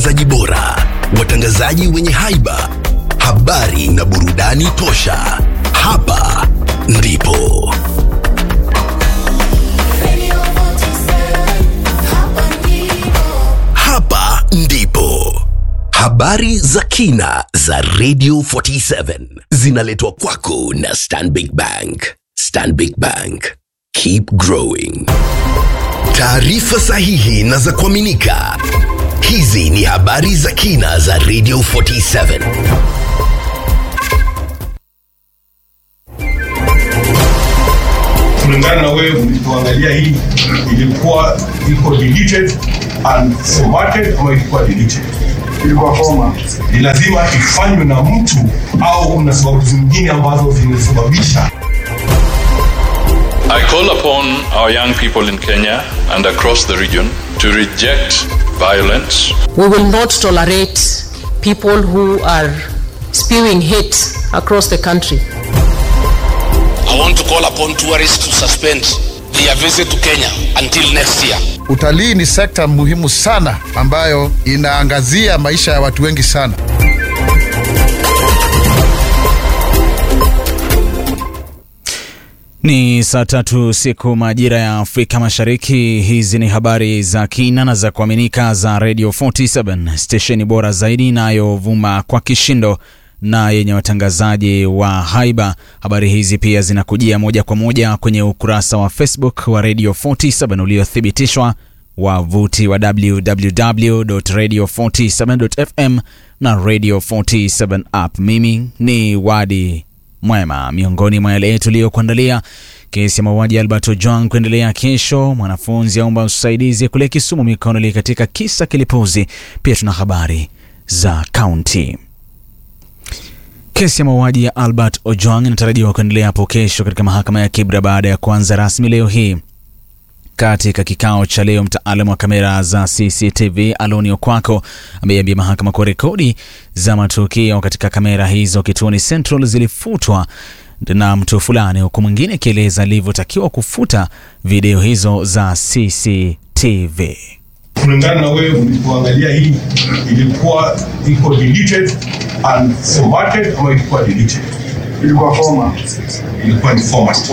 zaji bora, watangazaji wenye haiba, habari na burudani tosha. Hapa ndipo hapa ndipo habari za kina za Radio 47 zinaletwa kwako na Stanbic Bank. Stanbic Bank, keep growing. Taarifa sahihi na za kuaminika. Hizi ni habari za kina za Radio 47. kulingana na wewe ulipoangalia hii ilikuwa iko deleted and formatted ama ilikuwa deleted ilikuwa format. ni lazima ifanywe na mtu au kuna sababu zingine ambazo zimesababisha I call upon our young people in Kenya and across the region to reject violence, We will not tolerate people who are spewing hate across the country. I want to call upon tourists to suspend their visit to Kenya until next year. Utalii ni sekta muhimu sana ambayo inaangazia maisha ya watu wengi sana. Ni saa tatu siku majira ya Afrika Mashariki. Hizi ni habari za kina na za kuaminika za Radio 47 stesheni bora zaidi inayovuma kwa kishindo na yenye watangazaji wa haiba. Habari hizi pia zinakujia moja kwa moja kwenye ukurasa wa Facebook wa Radio 47 uliothibitishwa wavuti wa www.radio47.fm na Radio 47 app. Mimi ni Wadi Mwema. Miongoni mwa yale tuliyokuandalia: kesi ya mauaji ya Albert Ojwang kuendelea kesho, mwanafunzi aomba usaidizi kule Kisumu mikononi katika kisa kilipuzi. Pia tuna habari za kaunti. Kesi ya mauaji ya Albert Ojwang inatarajiwa kuendelea hapo kesho katika mahakama ya Kibra baada ya kuanza rasmi leo hii. Katika kikao cha leo, mtaalamu wa kamera za CCTV Aloni Okwako ameiambia mahakama kuwa rekodi za matukio katika kamera hizo kituoni Central zilifutwa na mtu fulani, huku mwingine akieleza alivyotakiwa kufuta video hizo za CCTV. kulingana na wewe ulipoangalia hii ilikuwa iko deleted and formatted ama ilikuwa deleted Ilikuwa format. ilikuwa ni format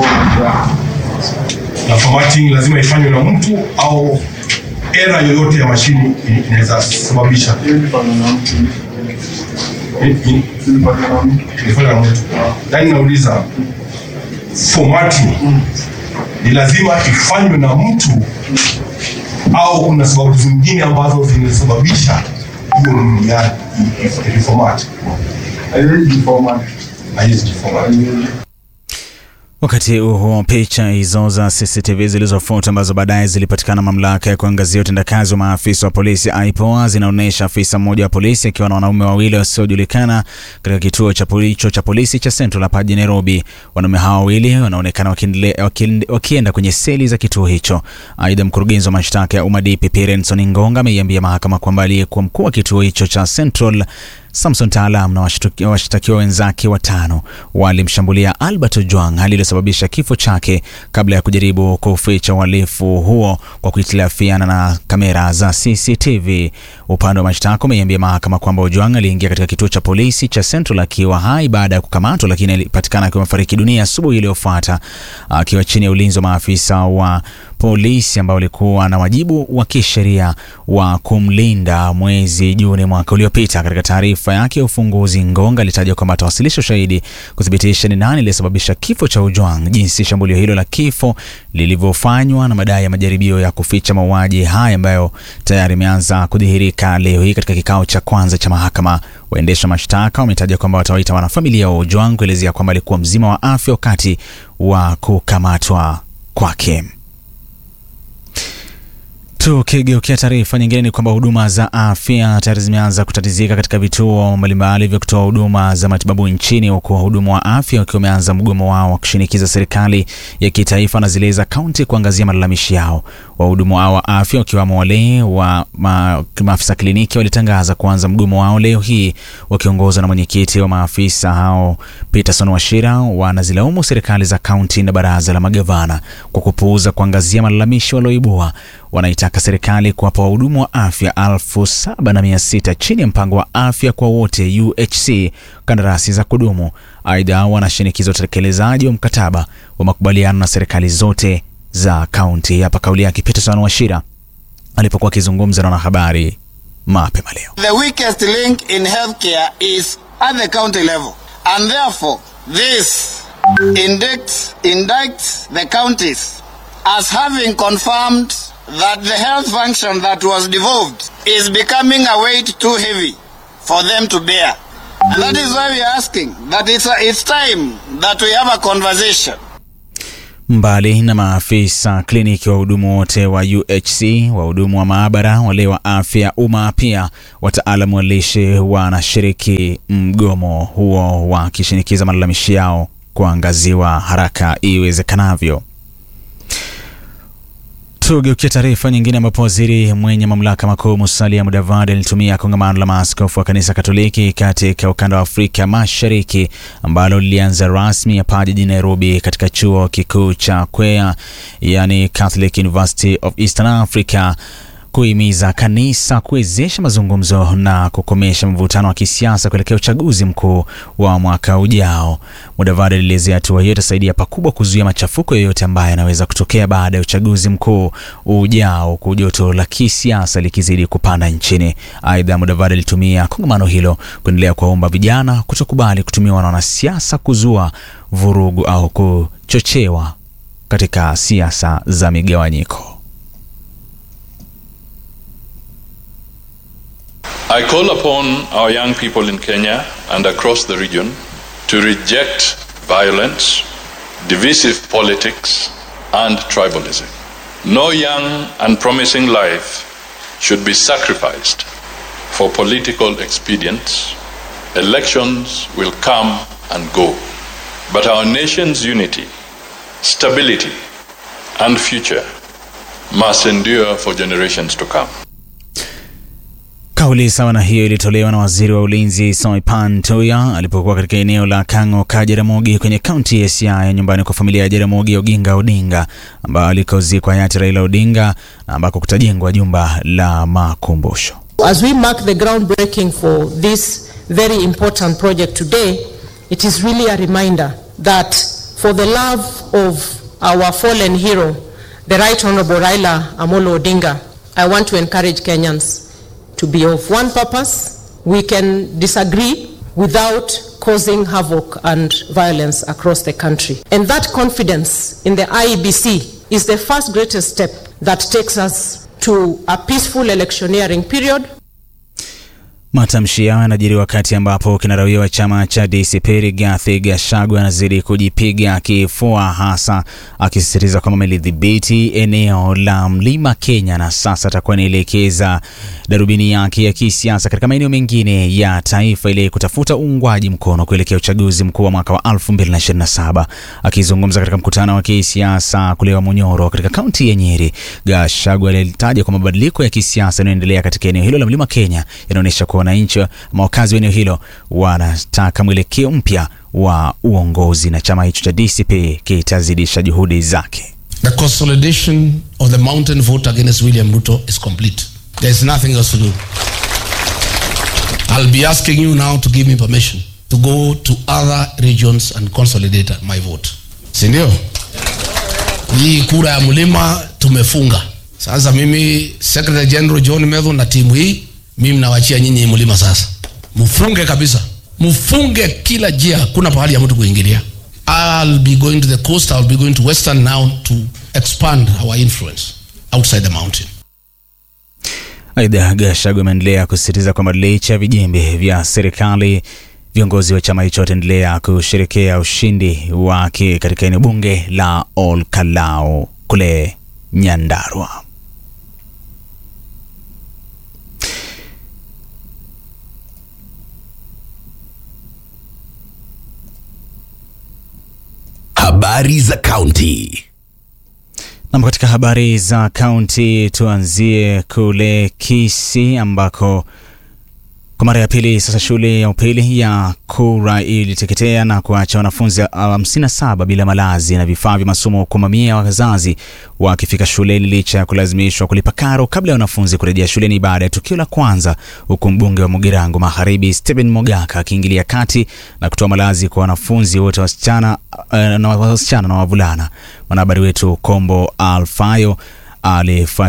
na formatting lazima ifanywe na mtu au era yoyote ya mashini ina- inaweza sababisha Ilifanywa na mtu. I- i- Ilifanywa na mtu. ilifanywa na mtu yaani nauliza formatting ni lazima ifanywe na mtu au kuna sababu zingine ambazo zimesababisha hiyo nini ya i- i- reformat Haiwezi format. haiwezi jiformat Haiwezi. Wakati huo picha hizo za CCTV zilizofuta ambazo baadaye zilipatikana mamlaka ya kuangazia utendakazi wa maafisa wa polisi IPOA zinaonyesha afisa mmoja wa polisi akiwa na wanaume wawili wasiojulikana katika kituo cha hicho cha polisi cha Central hapa jijini Nairobi. Wanaume hao wawili wanaonekana wakiendele- wakiende- wakienda kwenye seli za kituo hicho. Aidha, mkurugenzi wa mashtaka ya umma DPP Renson Ngonga ameiambia mahakama kwamba aliyekuwa mkuu wa kituo hicho cha Central Samson Taalam na washtuki- washtakiwa wenzake watano walimshambulia Albert Ojwang, hali iliyosababisha kifo chake kabla ya kujaribu kuficha uhalifu huo kwa kuhitilafiana na kamera za CCTV. Upande wa mashtaka umeiambia mahakama kwamba Ojwang aliingia katika kituo cha polisi cha Central akiwa hai baada ya kukamatwa, lakini alipatikana akiwa amefariki dunia asubuhi iliyofuata akiwa chini ya ulinzi wa maafisa wa polisi ambao walikuwa na wajibu wa kisheria wa kumlinda mwezi Juni mwaka uliopita. Katika taarifa yake ya ufunguzi, Ngonga alitaja kwamba atawasilisha ushahidi kuthibitisha ni nani aliyesababisha kifo cha Ojwang, jinsi shambulio hilo la kifo lilivyofanywa na madai ya majaribio ya kuficha mauaji haya ambayo tayari imeanza kudhihirika leo hii katika kikao cha kwanza cha mahakama. Waendesha mashtaka wametaja kwamba watawaita wanafamilia wa Ojwang kuelezea kwamba alikuwa mzima wa afya wakati wa kukamatwa kwake. Tukigeukia taarifa nyingine ni kwamba huduma za afya tayari zimeanza kutatizika katika vituo mbalimbali vya kutoa huduma za matibabu nchini, huku wahudumu wa afya wakiwa wameanza mgomo wao wa kushinikiza serikali ya kitaifa na zile za kaunti kuangazia malalamishi yao. Wahudumu hao wa afya wakiwamo wale wa ma, maafisa kliniki walitangaza kuanza mgomo wao leo hii wakiongozwa na mwenyekiti wa maafisa hao Peterson Washira. Wanazilaumu serikali za kaunti na baraza la magavana kwa kupuuza kuangazia malalamishi walioibua. wanaitaka serikali kuwapa wahudumu wa afya elfu saba na mia sita chini ya mpango wa afya kwa wote UHC kandarasi za kudumu. Aidha, wanashinikiza utekelezaji wa mkataba wa makubaliano na serikali zote za kaunti. Hapa kauli yake Peterson Washira alipokuwa akizungumza na wanahabari mapema leo. The weakest link in healthcare is at the county level. And therefore, this indicts, indicts the counties as having confirmed that the health function that was devolved is becoming a weight too heavy for them to bear. And that is why we are asking that it's, a, it's time that we have a conversation Mbali na maafisa kliniki, wahudumu wote wa UHC, wahudumu wa maabara, wale wa afya umma, pia wataalamu wa lishe wanashiriki mgomo huo, wakishinikiza malalamishi yao kuangaziwa haraka iwezekanavyo. Tugeukia taarifa nyingine ambapo waziri mwenye mamlaka makuu Musalia Mudavadi alitumia kongamano la maaskofu wa kanisa Katoliki katika ukanda wa Afrika Mashariki ambalo lilianza rasmi hapa jijini Nairobi katika chuo kikuu cha Kwea, yani Catholic University of Eastern Africa kuhimiza kanisa kuwezesha mazungumzo na kukomesha mvutano wa kisiasa kuelekea uchaguzi mkuu wa mwaka ujao. Mudavadi alielezea hatua hiyo itasaidia pakubwa kuzuia machafuko yoyote ambayo yanaweza kutokea baada ya uchaguzi mkuu ujao, huku joto la kisiasa likizidi kupanda nchini. Aidha, Mudavadi alitumia kongamano hilo kuendelea kuwaomba vijana kutokubali kutumiwa na wanasiasa kuzua vurugu au kuchochewa katika siasa za migawanyiko. I call upon our young people in Kenya and across the region to reject violence, divisive politics, and tribalism. No young and promising life should be sacrificed for political expedience. Elections will come and go, but our nation's unity, stability, and future must endure for generations to come. Kauli sawa na hiyo ilitolewa na waziri wa ulinzi Soipan Tuya alipokuwa katika eneo la Kang'o ka Jaramogi kwenye kaunti ya Siaya, nyumbani kwa familia ya Jaramogi Oginga Odinga ambao alikozikwa hayati Raila Odinga na ambako kutajengwa jumba la makumbusho. As we mark the groundbreaking for this very important project today, it is really a reminder that for the love of our fallen hero, the Right Honorable Raila Amolo Odinga, I want to encourage Kenyans to be of one purpose. We can disagree without causing havoc and violence across the country. And that confidence in the IEBC is the first greatest step that takes us to a peaceful electioneering period Matamshi yao yanajiri wakati ambapo kinara huyo wa chama cha DCP Rigathi Gachagua anazidi kujipiga kifua, hasa akisisitiza kwamba amelidhibiti eneo la mlima Kenya na sasa atakuwa anaelekeza darubini yake ya kisiasa katika maeneo mengine ya taifa ili kutafuta uungwaji mkono kuelekea uchaguzi mkuu wa mwaka wa 2027. Akizungumza katika mkutano wa kisiasa kule wa Munyoro katika kaunti ya Nyeri, Gachagua alitaja kwa mabadiliko ya kisiasa yanayoendelea katika eneo hilo la mlima Kenya yanaonyesha kuwa wananchi ama wakazi wa eneo hilo wanataka mwelekeo mpya wa uongozi na chama hicho cha DCP kitazidisha juhudi zake. The consolidation of the mountain vote against William Ruto is complete. There is nothing else to do. I'll be asking you now to give me permission to go to other regions and consolidate my vote. Si ndio? Hii kura ya mlima tumefunga. Sasa mimi Secretary General John Medho na timu hii mimi nawachia nyinyi mlima sasa, mfunge kabisa, mfunge kila jia, kuna pahali ya mtu kuingilia. I'll be going to the coast, I'll be going to western now to expand our influence outside the mountain. Aidha, Gachagua ameendelea kusisitiza kwamba licha ya vijembe vya serikali, viongozi wa chama hicho wataendelea kusherekea ushindi wake katika eneo bunge la Ol Kalou kule Nyandarua. Habari za kaunti. Nam, katika habari za kaunti tuanzie kule Kisii ambako Kwa mara ya pili sasa, shule ya upili ya Kura iliteketea na kuacha wanafunzi 57 bila malazi na vifaa vya masomo, huku mamia ya wazazi wakifika shuleni licha ya kulazimishwa kulipa karo kabla ya wanafunzi kurejea shuleni baada ya tukio la kwanza, huku mbunge wa Mugirango Magharibi Stephen Mogaka akiingilia kati na kutoa malazi kwa wanafunzi wote wasichana na wasichana na wavulana. Mwanahabari wetu Kombo Alfayo alifuatilia